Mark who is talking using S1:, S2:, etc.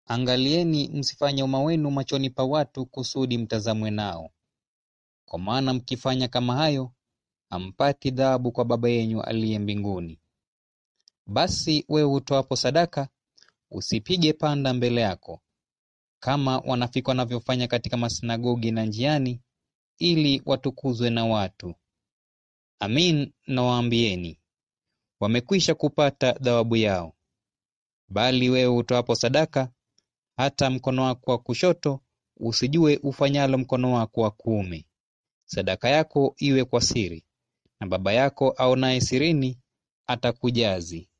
S1: Angalieni msifanye wema wenu machoni pa watu kusudi mtazamwe nao, kwa maana mkifanya kama hayo hampati thawabu kwa Baba yenu aliye mbinguni. Basi wewe utoapo sadaka, usipige panda mbele yako, kama wanafiki wanavyofanya katika masinagogi na njiani, ili watukuzwe na watu. Amin nawaambieni, wamekwisha kupata thawabu yao. Bali wewe utoapo sadaka, hata mkono wako wa kushoto usijue ufanyalo mkono wako wa kuume. Sadaka yako iwe kwa siri, na Baba yako aonaye sirini atakujazi.